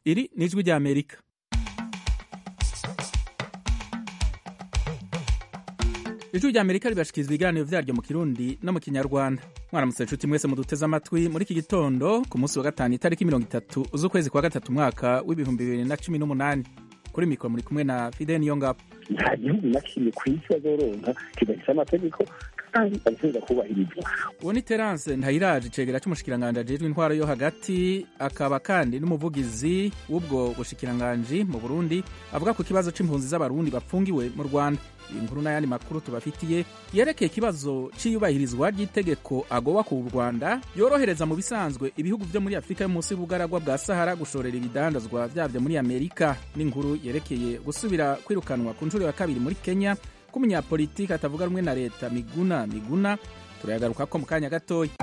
iri ni ijwi rya amerika ijwi rya amerika ribashikiriza ibiganiro vyaryo mu kirundi no mu kinyarwanda mwaramutse nshuti mwese muduteze amatwi muri iki gitondo ku munsi wa gatanu itariki mirongo itatu z'ukwezi kwa gatatu umwaka w'ibihumbi bibiri na cumi n'umunani kuri mikoro muri kumwe na fide niyongabo nta gihugu na kimwe ku isi bazoronka kidafise amategeko kandi abasubiza kubahirizwa uwo ni terance ntayiraje icegera c'umushikiranganji ajejwe intwaro yo hagati akaba kandi n'umuvugizi w'ubwo bushikiranganji mu burundi avuga ku kibazo c'impunzi z'abarundi bapfungiwe mu rwanda iyi nkuru n'ayandi makuru tubafitiye yerekeye ikibazo c'iyubahirizwa ry'itegeko agowa ku rwanda yorohereza mu bisanzwe ibihugu vyo muri afurika yo munsi y'ubugaragwa bwa sahara gushorera ibidandazwa vyavyo muri amerika n'inkuru yerekeye gusubira kwirukanwa ku nshuro ya kabiri muri kenya k'umunyapolitiki atavuga rumwe na leta miguna miguna turayagaruka ko mu kanya gatoya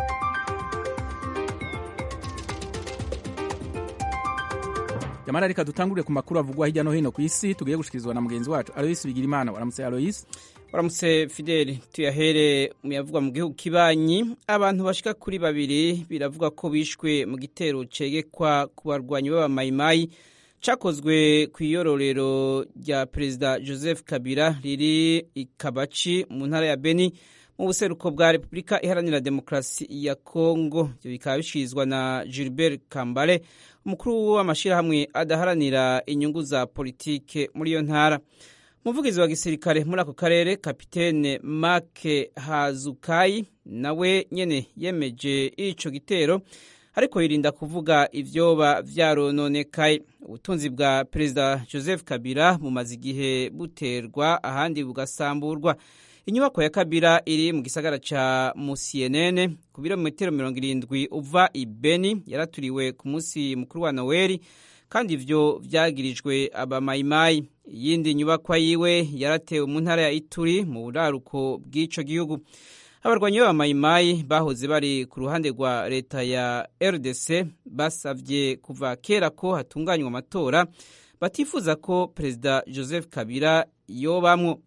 yamara reka dutangurire ku makuru avugwa hirya no hino ku isi tugiye gushikirizwa na mugenzi wacu aloyisi bigirimana waramutse aloyisi waramutse fideli tuyahere muyavugwa mu gihugu kibanyi abantu bashika kuri babiri biravuga ko bishwe mu gitero cegekwa ku barwanyi b'abamayimayi cakozwe ku iyororero rya perezida joseph kabila riri ikabaci mu ntara ya beni mu buseruko bwa repubulika iharanira demokarasi ya kongo ibyo bikaba bishirizwa na gilbert kambale umukuru w'amashyirahamwe adaharanira inyungu za politike muri iyo ntara umuvugizi wa gisirikare muri ako karere kapitene make hazukayi nawe nyene yemeje ico gitero ariko yirinda kuvuga ivyoba vyarononekaye ubutunzi bwa perezida joseph kabila bumaze igihe buterwa ahandi bugasamburwa inyubako ya kabila iri mu gisagara ca musienene ku birometero mirongo irindwi uva ibeni yaraturiwe ku munsi mukuru wa noweli kandi ivyo vyagirijwe abamayimayi iyindi nyubakwa yiwe yaratewe mu ntara ya ituri mu buraruko bw'ico gihugu abarwanyi b'abamayimayi bahoze bari ku ruhande rwa leta ya rdc basavye kuva kera ko hatunganywa amatora batifuza ko perezida joseph kabila yobamwo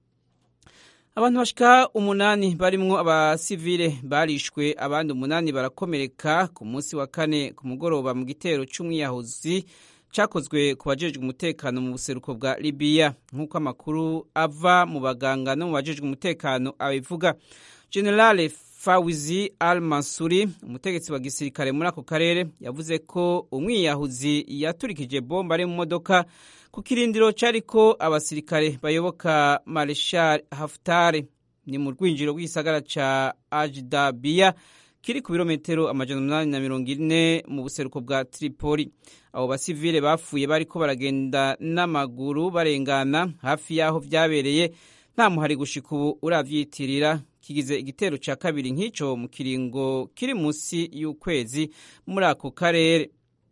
abantu bashika umunani barimwo abasivile barishwe abandi umunani barakomereka ku munsi wa kane ku mugoroba mu gitero c'umwiyahuzi cakozwe ku bajejwe umutekano mu buseruko bwa libiya nk'uko amakuru ava mu baganga no mu bajejwe umutekano abivuga generale fawizi al mansuri umutegetsi wa gisirikare muri ako karere yavuze ko umwiyahuzi yaturikije bomba ari mu modoka ku kirindiro cyariko abasirikare bayoboka mareshal haftare ni mu rwinjiro rw'igisagara ca ajdabiya kiri ku birometero amajana umunani na mirongo ine mu buseruko bwa tripoli abo basivile bapfuye bariko baragenda n'amaguru barengana hafi y'aho vyabereye nta muhari gushika ubu uravyitirira kigize igitero ca kabiri nk'ico mu kiringo kiri musi y'ukwezi muri ako karere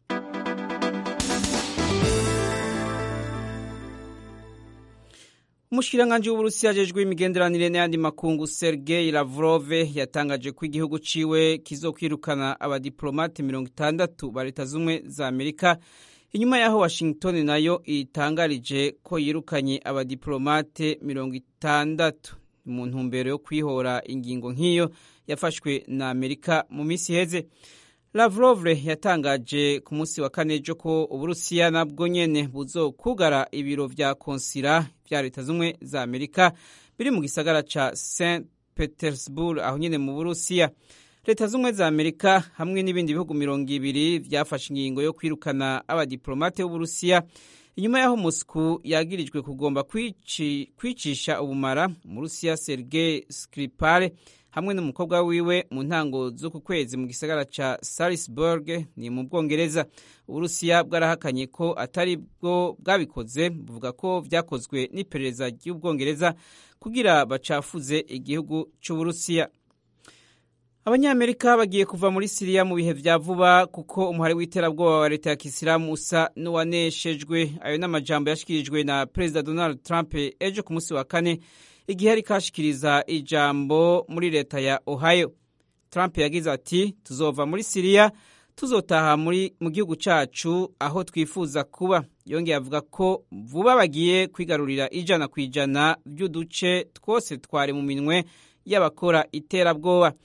umushikiranganji w'uburusiya ajejwe imigenderanire n'ayandi makungu sergei lavrov yatangaje ko igihugu ciwe kizokwirukana abadiplomate mirongo itandatu ba leta z'ubumwe za amerika inyuma y'aho washington nayo itangarije ko yirukanye abadiplomate mirongo itandatu mu ntumbero yo kwihora ingingo nk'iyo yafashwe na amerika mu minsi iheze lavrov yatangaje ku munsi wa kane ejo ko uburusiya nabwo nyene buzokugara ibiro vya konsira vya leta z'ubumwe za amerika biri mu gisagara ca st petersburg aho nyene mu burusiya leta z'ubumwe za amerika hamwe n'ibindi bihugu mirongo ibiri vyafashe ingingo yo kwirukana abadiplomate b'uburusiya inyuma y'aho moscow yagirijwe kugomba kwicisha ubumara umurusiya sergei skripal hamwe n'umukobwa wiwe mu ntango z'uku kwezi mu gisagara ca salisburg ni mu bwongereza uburusiya bwarahakanye ko atari bwo bwabikoze buvuga ko vyakozwe n'iperereza ry'ubwongereza kugira bacafuze igihugu c'uburusiya abanyamerika bagiye kuva muri siriya mu bihe vya vuba kuko umuhari w'iterabwoba wa leta ya kisilamu usa n'uwaneshejwe ayo n'amajambo yashikirijwe na perezida donald trump ejo ku munsi wa kane igihe ari kashikiriza ijambo muri leta ya ohio trump yagize ati tuzova muri siriya tuzotaha muri mu gihugu cacu aho twifuza kuba yongeye avuga ko vuba bagiye kwigarurira ijana ku ijana vy'uduce twose twari mu minwe y'abakora iterabwoba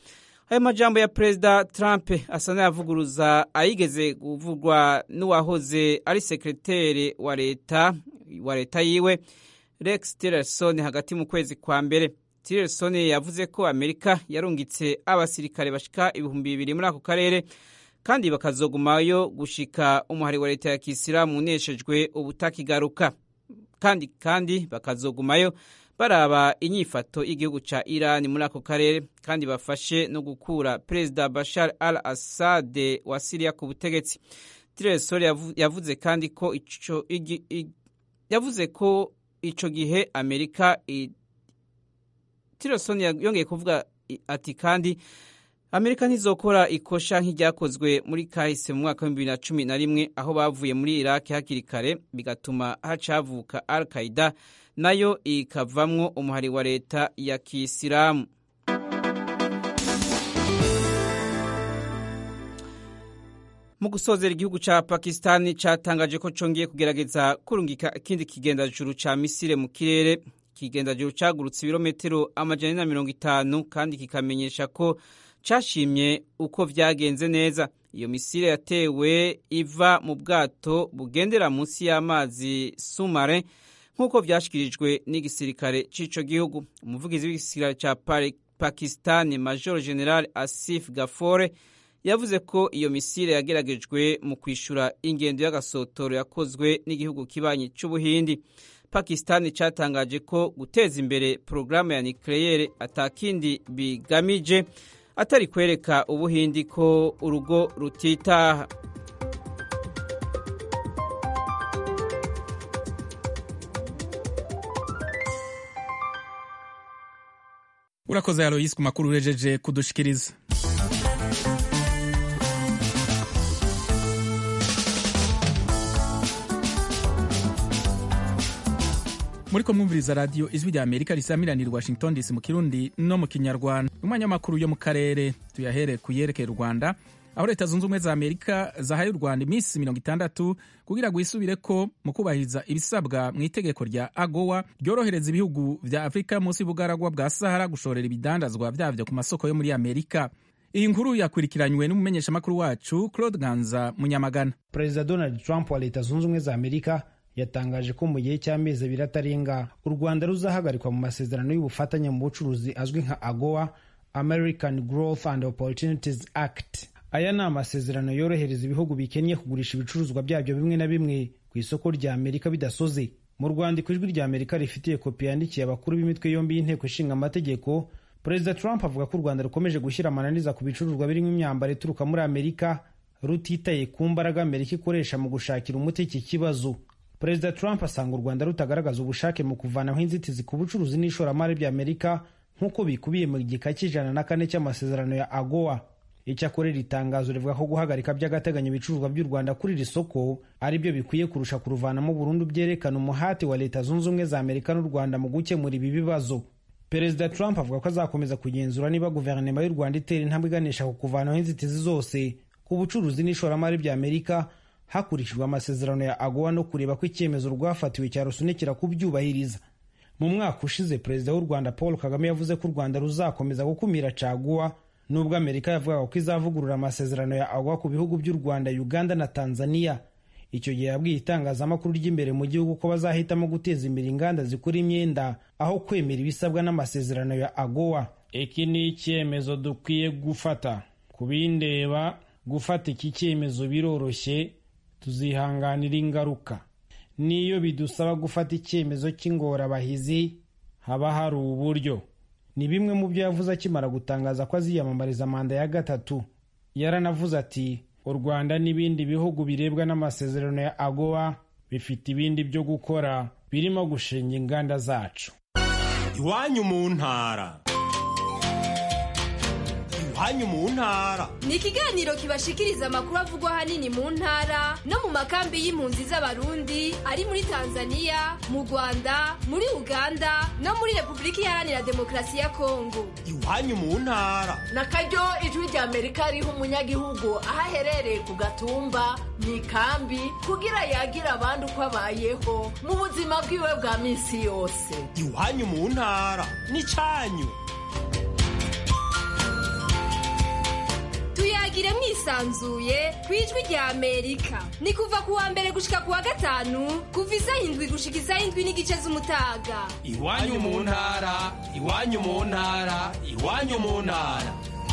ayo majambo ya perezida trump asa n'ayavuguruza ayigeze kuvugwa n'uwahoze ari sekreteri wa leta wa leta yiwe rex tillerson hagati mu kwezi kwa mbere tillerson yavuze ko amerika yarungitse abasirikare bashika ibihumbi bibiri muri ako karere kandi bakazogumayo gushika umuhari wa leta ya kisilamu uneshejwe ubutakigaruka kandi kandi bakazogumayo baraba inyifato y'igihugu ca Iran muri ako karere kandi bafashe no gukura Perezida Bashar al-Assad wa Syria ku butegetsi. Tillerson yavuze kandi ko ico yavuze ko ico gihe Amerika Tillerson yongeye kuvuga ati kandi Amerika ntizokora ikosha nk'iryakozwe muri kahise mu mwaka w'ibihumbi bibiri na cumi na rimwe aho bavuye muri Iraq hakiri kare bigatuma hacavuka Al-Qaeda nayo ikavamwo umuhari wa leta ya kisilamu mu gusozera igihugu ca pakistani catangaje ko congeye kugerageza kurungika ikindi kigendajuru ca misile mu kirere ikigendajuru cagurutse ibirometero amajana na mirongo itanu kandi kikamenyesha ko cashimye uko vyagenze neza iyo misile yatewe iva mu bwato bugendera munsi y'amazi sumare nk'uko vyashikirijwe n'igisirikare c'ico gihugu umuvugizi w'igisirikare ca pakistani major general asif gafore yavuze ko iyo misile yageragejwe mu kwishura ingendo y'agasotoro yakozwe n'igihugu kibanyi c'ubuhindi pakistani catangaje ko guteza imbere porogaramu ya nucleaire atakindi bigamije atari kwereka ubuhindi ko urugo rutitaha urakoze aloyisi ku makuru urejeje kudushikiriza muriko mwumviriza radiyo ijwi rya amerika risamiranira washington dc mu kirundi no mu kinyarwanda umwanya w'amakuru yo mu karere tuyahere ku yerekeye u rwanda aho leta zunze ubumwe za amerika zahaye u rwanda iminsi mirongo itandatu kugira ngo isubire ko mu kubahiriza ibisabwa mu itegeko rya agowa ryorohereza ibihugu vya afurika munsi y'ubugaragwa bwa sahara gushorera ibidandazwa vyavyo ku masoko yo muri amerika iyi nkuru yakurikiranywe n'umumenyeshamakuru wacu claude ganza munyamagana perezida donald trump wa leta zunze ubumwe za amerika yatangaje ko mu gihe cy'amezi abiri atarenga u rwanda ruzahagarikwa mu masezerano y'ubufatanye mu bucuruzi azwi nka agowa american growth and opportunities act aya ni amasezerano yorohereza ibihugu bikennye kugurisha ibicuruzwa byabyo bimwe na bimwe ku isoko rya amerika bidasoze mu rwandiko ijwi rya amerika rifitiye kopi yandikiye abakuru b'imitwe yombi y'inteko ishinga amategeko perezida trump avuga ko u rwanda rukomeje gushyira amananiza ku bicuruzwa birimo imyambaro ituruka muri amerika rutitaye ku mbaraga amerika ikoresha mu gushakira umuti iki kibazo perezida trump asanga u rwanda rutagaragaza ubushake mu kuvanaho inzitizi ku bucuruzi n'ishoramari by'amerika nk'uko bikubiye mu gika cy'ijana na kane cy'amasezerano ya agowa icyakora iri tangazo rivuga ko guhagarika by'agateganyo ibicuruzwa by'u rwanda kuri iri soko ari byo bikwiye kurusha kuruvanamo burundu byerekana umuhati wa leta zunze ubumwe za amerika n'u rwanda mu gukemura ibi bibazo perezida trump avuga ko azakomeza kugenzura niba guverinoma y'u rwanda itera intambwe iganisha ku kuvanaho inzitizi zose ku bucuruzi n'ishoramari by'amerika hakurikijwe amasezerano ya agowa no kureba ko icyemezo rwafatiwe cyarusunikira kubyubahiriza mu mwaka ushize perezida w'u rwanda paul kagame yavuze ko u rwanda ruzakomeza gukumira caguwa nubwo amerika yavugaga ko izavugurura amasezerano ya agowa ku bihugu by'u rwanda uganda na tanzania icyo gihe yabwiye itangazamakuru ry'imbere mu gihugu ko bazahitamo guteza imbere inganda zikora imyenda aho kwemera ibisabwa n'amasezerano ya agowa iki ni icyemezo dukwiye gufata ku bindeba gufata iki cyemezo biroroshye tuzihanganira ingaruka n'iyo bidusaba gufata icyemezo cy'ingorabahizi haba hari uburyo ni bimwe mu byo yavuze akimara gutangaza ko aziyamamariza manda ya gatatu yaranavuze ati u rwanda n'ibindi bihugu birebwa n'amasezerano ya agowa bifite ibindi byo gukora birimo gushinga inganda zacu iwanyu mu ntara iwanyu mu ntara ni ikiganiro kibashikiriza amakuru avugwa ahanini mu ntara no mu makambi y'impunzi z'abarundi ari muri tanzania mu rwanda muri uganda no muri repubulika iharanira demokarasi ya kongo iwanyu mu ntara na karyo ijwi rya amerika riha umunyagihugu aho aherereye ku gatumba mu ikambi kugira yagira abandi uko abayeho mu buzima bwiwe bwa minsi yose iwanyu mu ntara ni cyanyu tuyagire mwisanzuye ku ijwi rya amerika ni kuva ku wa mbere gushika ku wa gatanu kuva isaha indwi gushika isaha indwi n'igice z'umutaga iwanyu mu ntara iwanyu mu ntara iwanyu mu ntara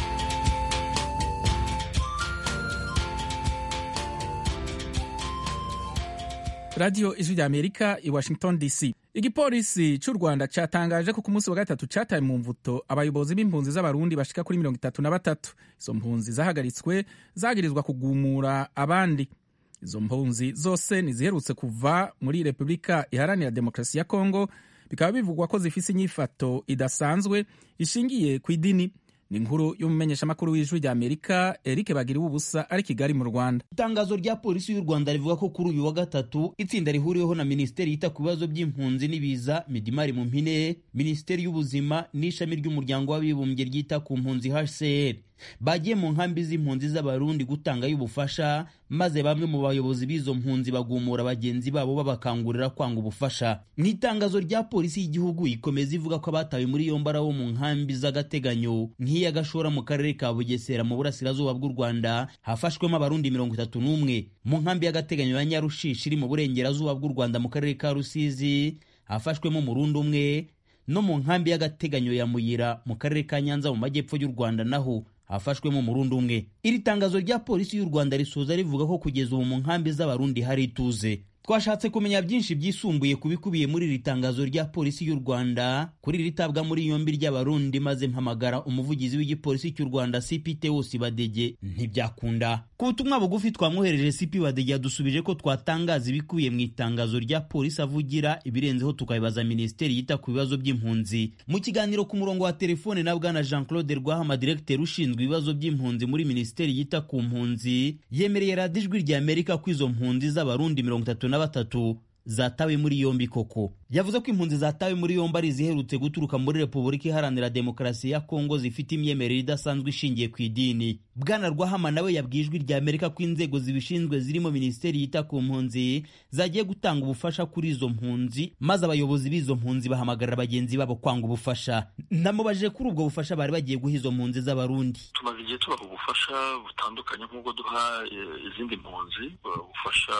radiyo ijwi rya amerika i washington dc igipolisi cy'u rwanda cyatangaje ko ku munsi wa gatatu cyataye mu mvuto abayobozi b'impunzi z'abarundi bashika kuri mirongo itatu na batatu izo mpunzi zahagaritswe zagirizwa kugumura abandi izo mpunzi zose ntiziherutse kuva muri repubulika iharanira demokarasi ya kongo bikaba bivugwa ko zifise inyifato idasanzwe ishingiye ku idini ni inkuru y'umumenyeshamakuru w'ijwi rya amerika eric bagira ubusa ari kigali mu rwanda itangazo rya polisi y'u rwanda rivuga ko kuri uyu wa gatatu itsinda rihuriweho na minisiteri yita ku bibazo by'impunzi n'ibiza midimari mu mpine minisiteri y'ubuzima n'ishami ry'umuryango w'abibumbye ryita ku mpunzi hcr bagiye mu nkambi z'impunzi z'abarundi gutangayo ubufasha maze bamwe mu bayobozi b'izo mpunzi bagumura bagenzi babo babakangurira kwanga ubufasha mu itangazo rya polisi y'igihugu ikomeza ivuga ko abatawe muri yombi ari abo mu nkambi z'agateganyo nk'iya gashora mu karere ka bugesera mu burasirazuba bw'u rwanda hafashwemo abarundi mirongo itatu n'umwe mu nkambi y'agateganyo ya nyarushishi iri mu burengerazuba bw'u rwanda mu karere ka rusizi hafashwemo umurundi umwe no mu nkambi y'agateganyo ya muyira mu karere ka nyanza mu majyepfo y'u rwanda naho hafashwemo umurundi umwe iri tangazo rya polisi y'u rwanda risoza rivuga ko kugeza ubu mu nkambi z'abarundi hari ituze twashatse kumenya byinshi byisumbuye ku bikubiye muri iri tangazo rya polisi y'u rwanda kuri iri tabwa muri yombi ry'abarundi maze mpamagara umuvugizi w'igipolisi cy'u rwanda cp tewosi badege ntibyakunda ku butumwa bugufi twamwohereje cp badege yadusubije ko twatangaza ibikubiye mu itangazo rya polisi avugira ibirenzeho tukabibaza minisiteri yita ku bibazo by'impunzi mu kiganiro ku murongo wa telefone na bwana jean claude rwahama diregiteri ushinzwe ibibazo by'impunzi muri minisiteri yita ku mpunzi yemereye radiyo ijwi rya amerika ko izo mpunzi z'abarundi mirongo itatu na batatu zatawe muri yombi koko yavuze ko impunzi zatawe muri yombi ari iziherutse guturuka muri repubulika iharanira demokarasi ya kongo zifite imyemerere idasanzwe ishingiye ku idini bwana rwahama nawe yabwiye ijwi rya amerika ko inzego zibishinzwe zirimo minisiteri yita ku mpunzi zagiye gutanga ubufasha kuri izo mpunzi maze abayobozi b'izo mpunzi bahamagarira bagenzi babo kwanga ubufasha namubajije kuri ubwo bufasha bari bagiye guha izo mpunzi z'abarundi tumaze igihe tubaha ubufasha butandukanye nk'ubwo duha izindi mpunzi ubufasha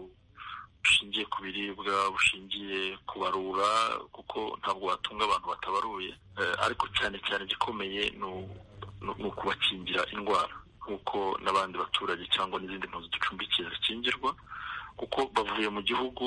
bushingiye ku biribwa bushingiye ku barura kuko ntabwo watunga abantu batabaruye ariko cyane cyane igikomeye ni ukubakingira indwara nk'uko n'abandi baturage cyangwa n'izindi mpunzi ducumbikiye zikingirwa kuko bavuye mu gihugu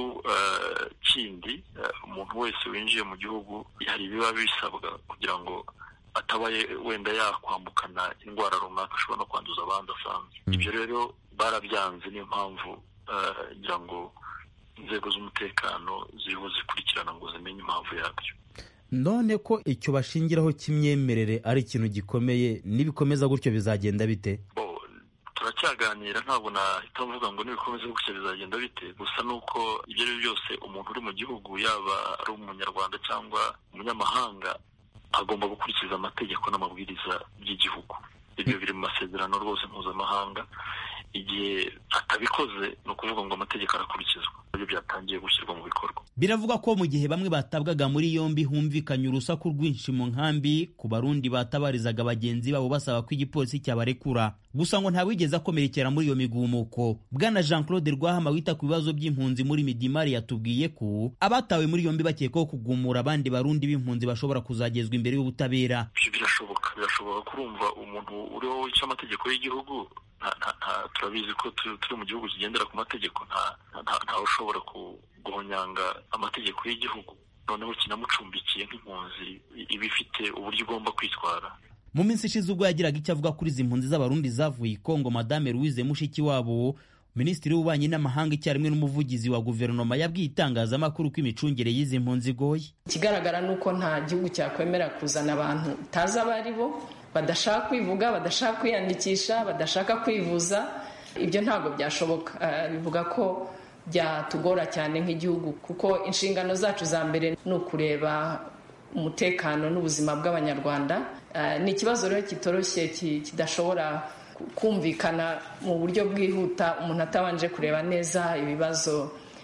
kindi umuntu wese winjiye mu gihugu hari ibiba bisabwa kugira ngo atabaye wenda yakwambukana indwara runaka ashobora no kwanduza abandi asanzwe ibyo rero barabyanze niyo mpamvu ngira ngo inzego z'umutekano ziriho zikurikirana ngo zimenye impamvu yabyo none ko icyo bashingiraho cy'imyemerere ari ikintu gikomeye nibikomeza gutyo bizagenda bite turacyaganira ntabwo nahita mvuga ngo nibikomeza gutyo bizagenda bite gusa ni uko ibyo ari byo byose umuntu uri mu gihugu yaba ari umunyarwanda cyangwa umunyamahanga agomba gukurikiza amategeko n'amabwiriza by'igihugu ibyo biri mu masezerano rwose mpuzamahanga igihe atabikoze ni ukuvuga ngo amategeko arakurikizwa ibyo byatangiye gushyirwa mu bikorwa biravuga ko mu gihe bamwe batabwaga muri yombi humvikanye urusaku rwinshi mu nkambi ku barundi batabarizaga bagenzi babo basaba ko igipolisi cyabarekura gusa ngo ntawigeze akomerekera muri iyo migumuko bwana jean claude rwahama wita ku bibazo by'impunzi muri midimari yatubwiye ko abatawe muri yombi bakekwaho kugumura abandi barundi b'impunzi bashobora kuzagezwa imbere y'ubutabera birashoboka birashoboka kurumva umuntu uriho wica amategeko y'igihugu turabizi ko turi mu gihugu kigendera ku mategeko ntawe ushobora guhonyanga amategeko y'igihugu noneho kinamucumbikiye nk'impunzi iba ifite uburyo igomba kwitwara mu minsi ishize ubwo yagiraga icyo avuga kuri izi mpunzi z'abarundi zavuye i kongo madame louise mushikiwabo minisitiri w'ububanyi n'amahanga icyarimwe n'umuvugizi wa guverinoma yabwiye itangazamakuru ko imicungire y'izi mpunzi igoye ikigaragara ni uko nta gihugu cyakwemera kuzana abantu utazi abo ari bo badashaka kwivuga badashaka kwiyandikisha badashaka kwivuza ibyo ntabwo byashoboka bivuga ko byatugora cyane nk'igihugu kuko inshingano zacu za mbere ni ukureba umutekano n'ubuzima bw'abanyarwanda ni ikibazo rero kitoroshye kidashobora kumvikana mu buryo bwihuta umuntu atabanje kureba neza ibibazo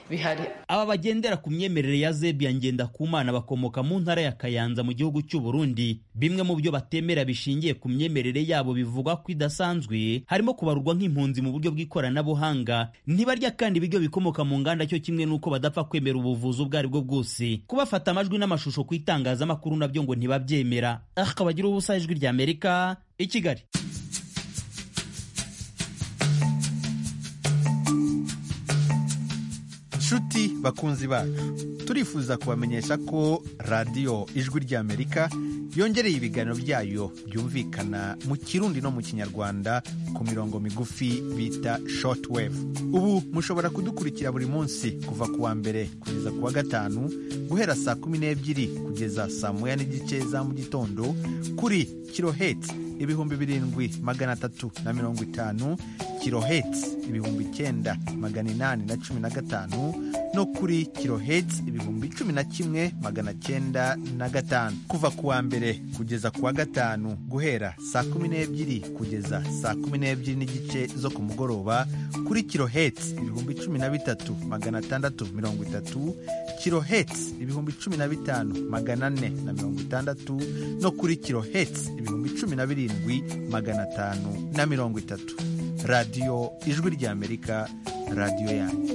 bihari aba bagendera ku myemerere ya zebiya ngendakumana bakomoka mu ntara ya kayanza mu gihugu cy'u burundi bimwe mu byo batemera bishingiye ku myemerere yabo bivugwa ko idasanzwe harimo kubarurwa nk'impunzi mu buryo bw'ikoranabuhanga ntibarya kandi ibiryo bikomoka mu nganda cyo kimwe n'uko badapfa kwemera ubuvuzi ubwo ari bwo bwose kubafata amajwi n'amashusho ku itangazamakuru nabyo ngo ntibabyemera akabagira ubusa ijwi rya amerika i kigali nshuti bakunzi bacu turifuza kubamenyesha ko radiyo ijwi ry'amerika yongereye ibiganiro byayo byumvikana mu kirundi no mu kinyarwanda ku mirongo migufi bita shortwave ubu mushobora kudukurikira buri munsi kuva ku wa mbere kugeza ku wa gatanu guhera saa kumi n'ebyiri kugeza saa moya n'igice za mu gitondo kuri kiloheti ibihumbi birindwi magana atatu na mirongo itanu kiloheti ibihumbi icyenda magana inani na cumi na gatanu no kuri kiloheti ibihumbi cumi na kimwe magana cyenda na gatanu kuva ku wa mbere kugeza ku wa gatanu guhera saa kumi n'ebyiri kugeza saa kumi n'ebyiri n'igice zo ku mugoroba kuri kiloheti ibihumbi cumi na bitatu magana atandatu mirongo itatu kiloheti ibihumbi cumi na bitanu magana ane na mirongo itandatu no kuri kiloheti ibihumbi cumi na birindwi magana atanu na mirongo itatu radiyo ijwi ry'amerika radiyo yanyu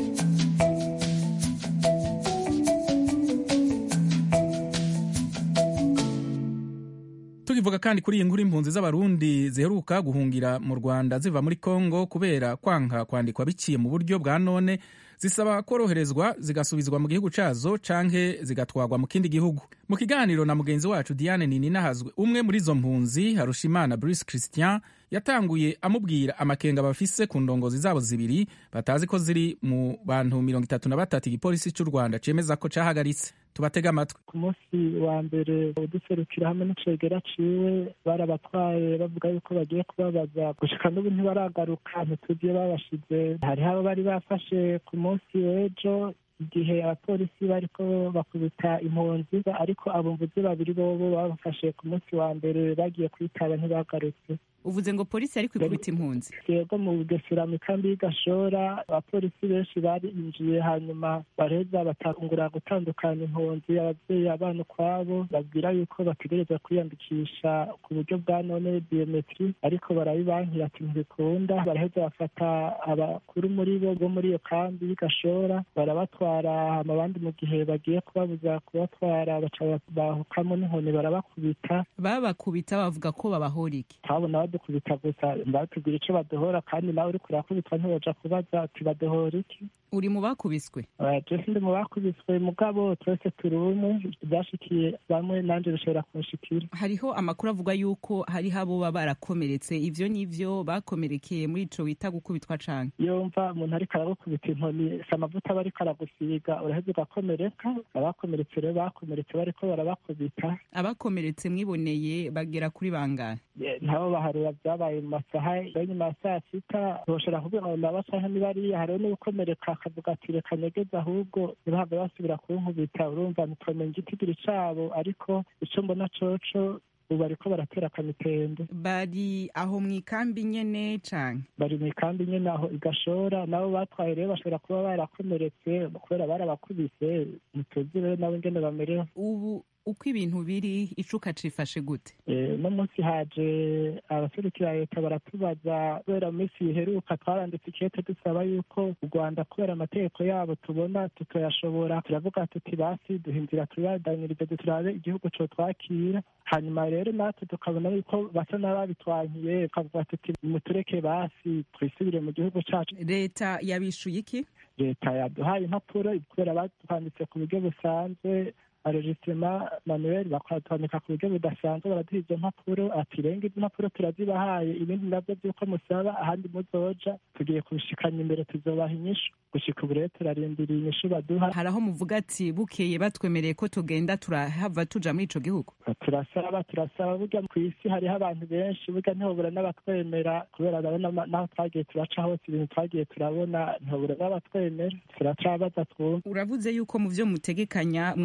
tukivuga kandi kuri iyi nkuru impunzi z'abarundi ziheruka guhungira mu rwanda ziva muri kongo kubera kwanka kwandikwa biciye mu buryo bwa none zisaba koroherezwa zigasubizwa mu gihugu cyazo canke zigatwagwa mu kindi gihugu mu kiganiro na mugenzi wacu diane nininahazwe umwe muri izo mpunzi harushimana bruce christian yatanguye amubwira amakenga bafise ku ndongozi zabo zibiri batazi ko ziri mu bantu mirongo itatu na batatu igipolisi cy'u rwanda cemeza ko cahagaritse tubatega amatwi ku munsi wa mbere uduserukira hamwe n'icegera ciwe barabatwaye bavuga yuko bagiye kubabaza gushika n'ubu ntibaragaruka ntituzi iyo babashize hariho abo bari bafashe ku munsi w'ejo igihe abapolisi bariko bakubita impunzi ariko abumvuzi babiri bobo babafashe ku munsi wa mbere bagiye kwitaba ntibagarutse uvuze ngo polisi yari kwikubita impunzi yego mu bugesera mu kambi y'igashora abapolisi benshi barinjiye hanyuma bareza batangura gutandukanya impunzi ababyeyi abana ukwabo babwira yuko bategereza kwiyandikisha ku buryo bwa none biometri ariko barabibankira ati ntibikunda baraheza bafata abakuru muri bo bo muri iyo kambi y'igashora barabatwara hama abandi mu gihe bagiye kubabuza kubatwara baca bahukamo n'inkoni barabakubita babakubita bavuga ko babahora iki twabona badukubita gusa batubwira icyo badohora kandi nawe uri kurakubitwa ntibaja kubaza ati badohora iki uri mu bakubiswe jesi ndi mu bakubiswe mugabo twese turi umwe byashikiye bamwe nanjye bishobora kunshikira hariho amakuru avuga yuko hariho abo baba barakomeretse ivyo nivyo bakomerekeye muri ico bita gukubitwa canke yumva umuntu ariko aragukubita inkoni si amavuta aba ariko aragusiga uraheza ugakomereka abakomeretse rero bakomeretse bariko barabakubita abakomeretse mwiboneye bagera kuri bangahe ntabo baharura byabaye mu masaha ya nyuma ya saa sita boshobora kuvuga ngo nabasaha nibariya hariho n'ugukomereka akavuga ati reka nyegeze ahubwo ntibahave basubira kunkubita urumva ntitwamenya igitigiri cabo ariko ico mbona coco ubu bariko baratera akamitende bari aho mu ikambi nyene canke bari mu ikambi nyene aho igashora nabo batwaye rero bashobora kuba barakomeretse kubera barabakubise ntituzi rero nabo ingene bamerewe ubu uko ibintu biri icuka cifashe gute no munsi haje abaserukira leta baratubaza kubera mu minsi iheruka twaranditse ikete dusaba yuko u rwanda kubera amategeko yabo tubona tutayashobora turavuga tuti basi duha inzira tubadanyirize turabe igihugu co twakira hanyuma rero natwe tukabona yuko basa n'ababitwankiye tukavuga tuti mutureke basi twisubire mu gihugu cacu leta yabishuye iki leta yaduhaye impapuro kubera batwanditse ku buryo busanzwe aregisitema manuel bakatwandika ku buryo budasanzwe baraduha izo mpapuro ati renga izo mpapuro turazibahaye ibindi nabyo by'uko musaba ahandi muzoja tugiye kubishikanya imbere tuzobaha inyishu gushika ubu rero turarindiriye inyishu baduha hari aho muvuga ati bukeye batwemereye ko tugenda turahava tuja muri ico gihugu turasaba turasaba burya ku isi hariho abantu benshi burya ntihobura n'abatwemera kubera urabona naho twagiye turaca hose ibintu twagiye turabona ntihobura n'abatwemera turacabaza twumva uravuze yuko mu vyo mutegekanya mwasavye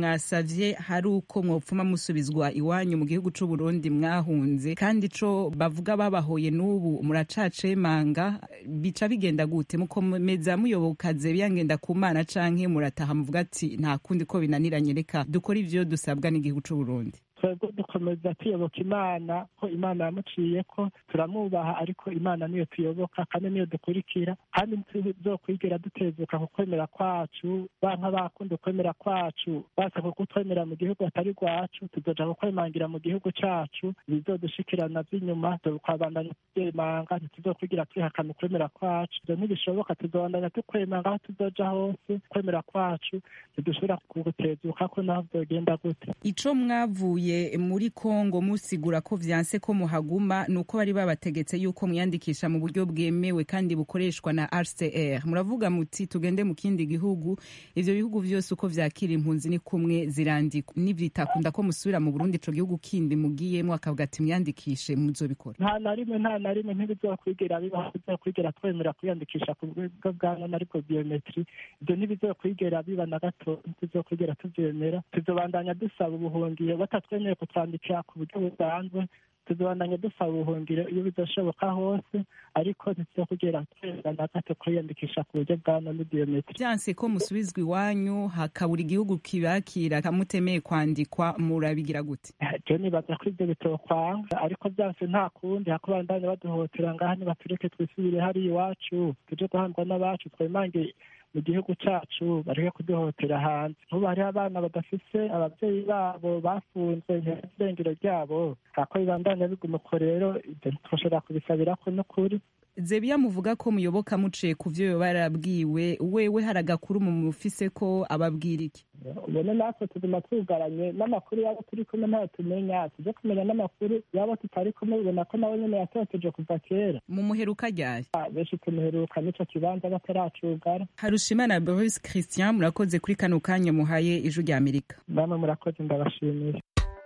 musavye hari uko mwopfuma musubizwa iwanyu mu gihugu c'u Burundi mwahunze kandi co bavuga babahoye n'ubu muracacemanga bica bigenda gute mukomeza muyoboka zebiya ngenda ku mana canke murataha muvuga ati nta kundi ko binaniranye reka dukora ivyo dusabwa n'igihugu c'u Burundi twebwe dukomeza tuyoboka imana ko imana yamuciye ko turamwubaha ariko imana niyo tuyoboka kandi niyo dukurikira kandi ntituzokwigera dutezuka ku kwemera kwacu banka bakunda ukwemera kwacu basa ku kutwemera mu gihugu atari rwacu tuzoja kukwemangira mu gihugu cacu bizodushikirana vy'inyuma tukabandanya tuvyemanga ntituzokwigira twihakana ukwemera kwacu ivyo ntibishoboka tuzobandanya tukwemanga aho tuzoja hose kwemera kwacu ntidushobora kugutezuka ko naho vyogenda gute ico mwavuye muri Kongo musigura ko vyanse ko muhaguma nuko bari babategetse yuko mwiyandikisha mu buryo bwemewe kandi bukoreshwa na RCR muravuga muti tugende mu kindi gihugu ivyo bihugu vyose uko vyakira impunzi ni kumwe zirandikwa nivyitakunda ko musubira mu Burundi ico gihugu kindi mugiyemwo akavuga ati mwiyandikishe muzobikora nta na rimwe nta na rimwe ntibizokwigera bibaho bizokwigera twemera kwiyandikisha ku bwo bwa none ariko biometri ivyo ntibizokwigera biba na gato ntibizokwigera tuvyemera tuzobandanya dusaba ubuhungiro batatwe twemewe kutwandikira ku buryo busanzwe tuzobandanya dusaba ubuhungiro iyo bizashoboka hose ariko ntituzokugera twemera na gato kwiyandikisha ku buryo bwa none biometri vyanse ko musubizwa iwanyu hakabura igihugu kibakira kamutemeye kwandikwa murabigira gute je nibaza ko ivyo bitokwanga ariko vyanse nta kundi hakubandanya baduhotera ngaha nibatureke twisubire hariya iwacu tuje guhandwa n'abacu twemange mu gihugu cacu bareke kuduhotera hanze nk'ubu hariho abana badafise abavyeyi babo bafunzwe irengero ryabo hako bibandanya biguma uko rero ivyo ntitwoshobora kubisabirako n'ukuri zebiya muvuga ko muyoboka muciye ku vyo yoba yarabwiwe wewe hari agakuru mu mufise ko ababwira iki ubone natwe tuguma twugaranye n'amakuru yabo turi kumwe ntayo tumenya tuje kumenya n'amakuru yabo tutari kumwe ubona ko nawe nyene yatoteje kuva kera mu muheruka ryayo benshi tumuheruka n'ico kibanza bataracugara harushimana boris christian murakoze kuri kano kanya muhaye ijwi rya amerika namwe murakoze ndabashimiye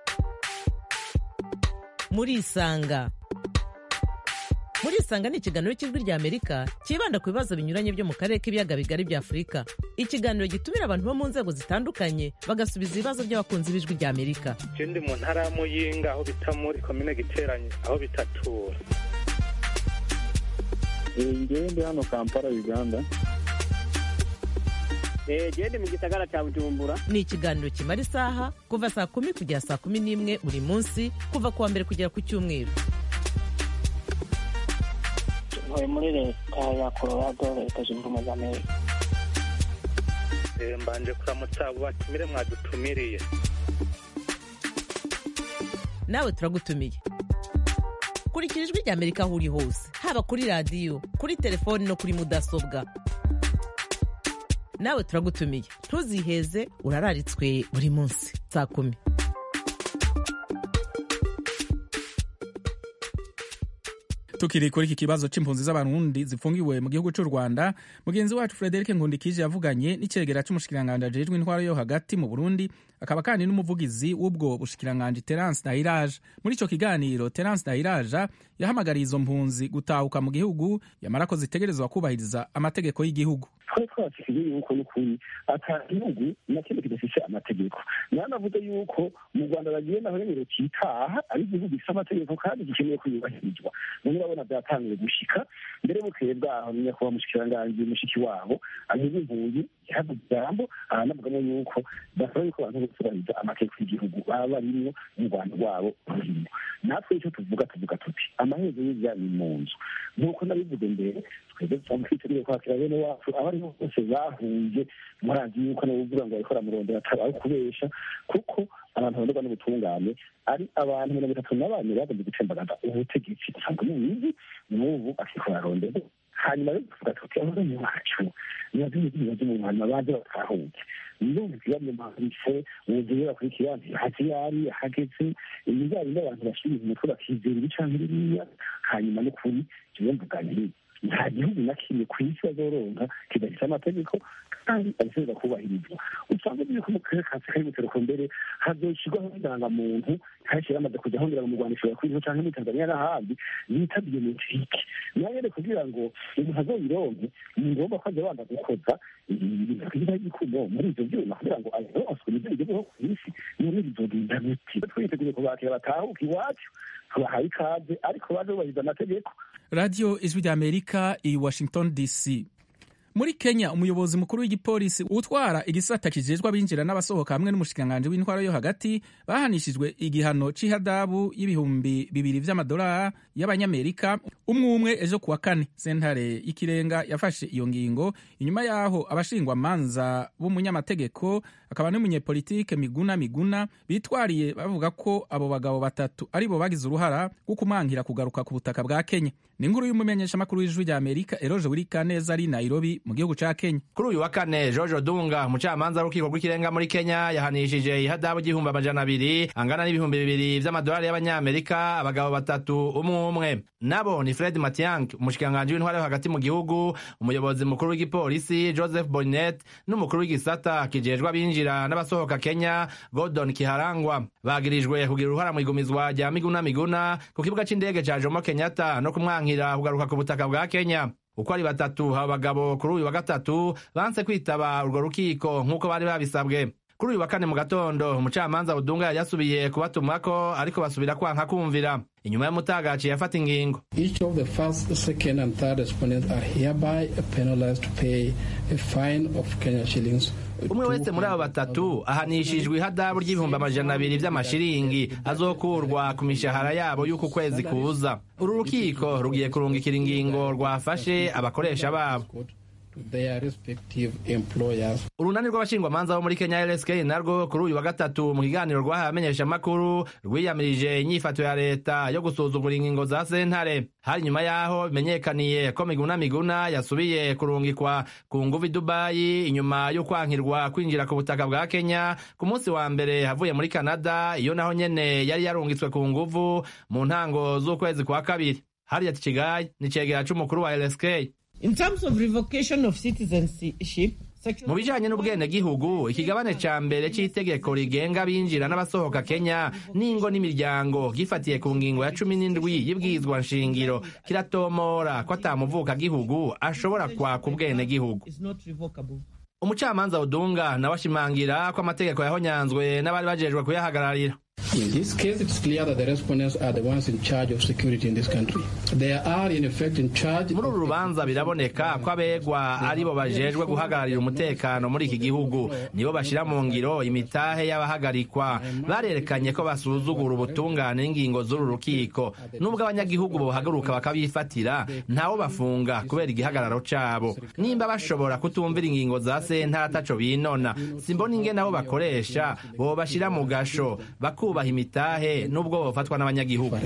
murisanga murisanga ni ikiganiro cy'ijwi rya amerika cyibanda ku bibazo binyuranye byo mu karere k'ibiyaga bigari bya afurika ikiganiro gitumira abantu bo mu nzego zitandukanye bagasubiza ibibazo by'abakunzi b'ijwi rya amerika je ndi mu ntara ya muyinga aho bita muri komine giteranye aho bitatura ngewe ndi hano kampala uganda gende mu gisagara cya bujumbura ni ikiganiro kimara isaha kuva saa kumi kugera saa kumi n'imwe buri munsi kuva ku wa mbere kugera ku cyumweru ntuye muri leta ya colorado leta zunze ubumwe za amerika mbanje kuramutsa abo batumire mwadutumiriye nawe turagutumiye kurikira ijwi rya amerika aho uri hose haba kuri radiyo kuri telefoni no kuri mudasobwa nawe turagutumiye ntuziheze urararitswe buri munsi saa kumi tukiri kuri iki kibazo c'impunzi z'abarundi zifungiwe mu gihugu c'u rwanda mugenzi wacu frederic nkundikije yavuganye n'icegera c'umushikiranganji ajejwe intwaro yo hagati mu burundi akaba kandi n'umuvugizi w'ubwo bushikiranganji terence nahiraje muri ico kiganiro terence nahiraja yahamagariye izo mpunzi gutahuka mu gihugu yamara ko zitegerezwa kubahiriza amategeko y'igihugu twari twabashyikiye yuko n'ukuri ata gihugu na kimwe kidafise amategeko nanavuze yuko mu rwanda bagiye naho rero kitaha ari igihugu gifite amategeko kandi gikeneye kuyubahirizwa none urabona byatangiye gushika mbere bukeye bwaho nyakubahwa mushikiranganji mushiki wabo anyuze impunzi yahavuze ijambo aranavugamo yuko basaba yuko abantu bose bubahiriza amategeko y'igihugu baba barimwo mu rwanda rwabo rurimo natwe icyo tuvuga tuvuga tuti amaherezo y'ibya ni mu nzu nk'uko nabivuze mbere twebwe dusanzwe twiteguye kwakira bene wacu abo aribo bose bahunze murazi yuko nawe uvuga ngo bariko baramurondera atari kubesha kuko abantu baronderwa n'ubutungane ari abantu mirongo itatu na bane bagomba gucembagaza ubutegetsi usanga mubizi n'ubu akiko barondera hanyuma rero tuvuga tuti ababonye wacu nibaze ibibazo mu hanyuma baze batahuke ndumva ikibazo mpanditse ubugiye bakurikira hazi yari hageze ibijyanye n'abantu basubira umutwe bakizera ibi canke biriya hanyuma n'ukuri jewe mvuga nti nta gihugu na kimwe ku isi bazoronka kidafite amategeko kandi abisabwa kubahirizwa usanga yuko mu karere ka afurika y'ubuseruko mbere hazoshyirwaho indangamuntu kenshi yamaze kujya ahongera mu rwanda ishobora kuba cyangwa muri tanzania n'ahandi bita biometrike nayo rero kugira ngo umuntu azoyironke ni ngombwa ko ajya abanza gukoza ibintu kugira igikumo muri ibyo byuma kugira ngo azoronswe nibyo bigezweho ku isi none bizogenda biti twiteguye kubakira batahuka iwacu tubahaye ikaze ariko baje bubahiriza amategeko radiyo ijwi ry'amerika i washington dc muri kenya umuyobozi mukuru w'igipolisi utwara igisata kijejwe abinjira n'abasohoka hamwe n'umushikiranganji w'intwaro yo hagati bahanishijwe igihano c'ihadabu y'ibihumbi bibiri vy'amadolari y'abanyamerika umwe umwe ejo kuwa kane sentare y'ikirenga yafashe iyo ngingo inyuma y'aho abashingwamanza b'umunyamategeko akaba n'umunyepolitike miguna miguna bitwariye bavuga ko abo bagabo batatu aribo bagize uruhara rwo kumangira kugaruka ku butaka bwa kenya ni inkuru y'umumenyeshamakuru w'ijwi rya amerika eroje wirikaneza ari nairobi mu gihugu ca kenya kuri uyu wa kane jojo dunga umucamanza w'urukiko rw'ikirenga muri kenya yahanishije ihadabu igihumbi amajana abiri angana n'ibihumbi bibiri vy'amadolari y'abanyamerika abagabo batatu umwe umwe nabo ni fred matiang umushikiranganji w'intwara yo hagati mu gihugu umuyobozi mukuru w'igipolisi joseph boninet n'umukuru w'igisata kijejwe abinjira n'abasohoka kenya gordon kiharangwa bagirijwe kugira uruhara mu igumizwa rya miguna miguna ku kibuga c'indege ca jomo kenyatta no kumwankira kugaruka ku butaka bwa kenya uko ari batatu abo bagabo kuri uyu wa gatatu banse kwitaba urwo rukiko nk'uko bari babisabwe kuri uyu wa kane mu gatondo umucamanza budunga yari yasubiye kubatumako ariko basubira kwanka kumvira inyuma y'umutagaci yafata ingingo Each of the first, second, and third respondents are hereby penalized to pay a fine of Kenya shillings. umwe wese muri abo batatu ahanishijwe ihadabu ry'ibihumbi amajana abiri vy'amashiringi azokurwa ku mishahara yabo y'uku kwezi kuza uru rukiko rugiye kurungikira ingingo rwafashe abakoresha babo to their respective employers. urunani rw'abashingwamanza bo muri kenya rsk narwo kuri uyu wa gatatu mu kiganiro rwahaye abamenyeshamakuru rwiyamirije inyifato ya leta yo gusuzugura ingingo za sentare hari nyuma y'aho bimenyekaniye ko miguna miguna yasubiye kurungikwa ku nguvu i dubayi inyuma yo kwankirwa kwinjira ku butaka bwa kenya ku munsi wa mbere havuye muri canada iyo naho nyene yari yarungitswe ku nguvu mu ntango z'ukwezi kwa kabiri harriet kigayi ni cegera c'umukuru wa rsk In terms of revocation of citizenship, mu bijanye n'ubwenegihugu ikigabane ca mbere c'itegeko rigenga abinjira n'abasohoka kenya n'ingo n'imiryango gifatiye ku ngingo ya cumi n'indwi y'ibwirizwa nshingiro kiratomora ko atamuvuka gihugu ashobora kwaka ubwenegihugu is not revocable. umucamanza udunga nawe ashimangira ko amategeko yahonyanzwe n'abari bajejwe kuyahagararira In this case, it's clear that the respondents are the ones in charge of security in this country. They are, in effect, in charge. muri uru rubanza biraboneka ko abegwa aribo bajejwe guhagararira umutekano muri iki gihugu nibo bashira mu ngiro imitahe y'abahagarikwa barerekanye ko basuzugura ubutungane n'ingingo z'uru rukiko nubwo abanyagihugu bohaguruka bakabifatira ntawo bafunga kubera igihagararo cabo nimba bashobora kutumvira ingingo za sentare ataco binona simbona ingene abo bakoresha bobashira mu gasho bakubaha imitahe nubwo bofatwa n'abanyagihugu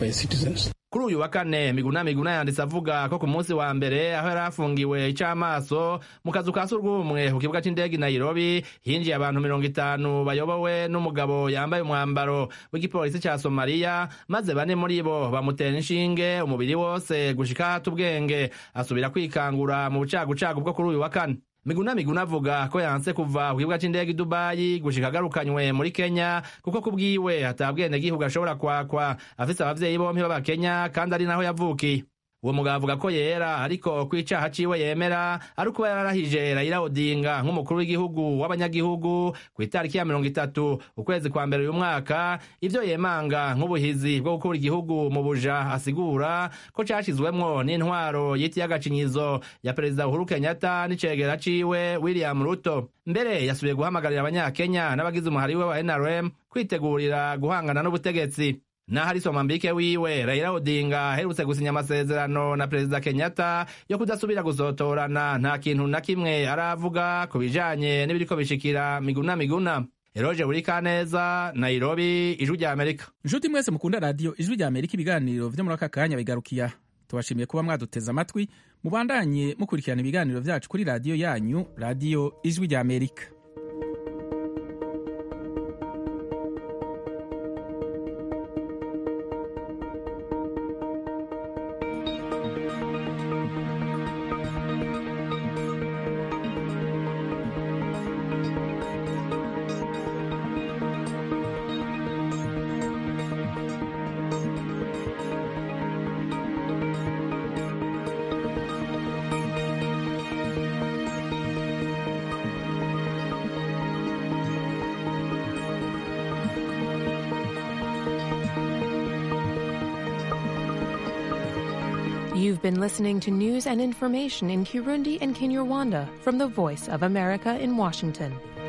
kuri uyu wa kane miguna miguna yanditse avuga ko ku munsi wa mbere aho yari afungiwe ic'amaso mu kazu ka surwumwe ku kibuga c'indege i nairobi hinjiye abantu mirongo itanu bayobowe n'umugabo yambaye umwambaro w'igipolisi ca somaliya maze bane muri bo bamutera inshinge umubiri wose gushika hata ubwenge asubira kwikangura mu bucagucagu bwo kuri uyu wa kane miguna miguna avuga ko yanse kuva ku kibuga c'indege i dubayi gushika agarukanywe muri kenya kuko kubwiwe atabwenegihugu ashobora kwakwa afise abavyeyi bompi b'abakenya kandi ari naho yavukiye uwo mugabo avuga ko yera ariko ko icaha ciwe yemera ari ukuba yararahije Raila Odinga nk'umukuru w'igihugu w'abanyagihugu ku itariki ya mirongo itatu ukwezi kwa mbere uyu mwaka ivyo yemanga nk'ubuhizi bwo gukura igihugu mu buja asigura ko cashizwemwo n'intwaro yitiye agacinyizo ya perezida Uhuru Kenyatta n'icegera ciwe William Ruto mbere yasubiye guhamagarira abanyakenya n'abagize umuhari we wa NRM kwitegurira guhangana n'ubutegetsi naho ari somambike wiwe Raila Odinga aherutse gusinya amasezerano na perezida Kenyatta yo kudasubira gusotorana nta kintu na kimwe aravuga ku bijanye n'ibiriko bishikira miguna miguna Eroje Burikaneza Nairobi Ijwi rya Amerika nshuti mwese mukunda radiyo ijwi rya amerika ibiganiro vyo muri aka kanya bigarukiya tubashimiye kuba mwaduteze amatwi mubandanye mukurikirana ibiganiro vyacu kuri radiyo yanyu radiyo ijwi rya amerika You've been listening to news and information in Kirundi and Kinyarwanda from the Voice of America in Washington.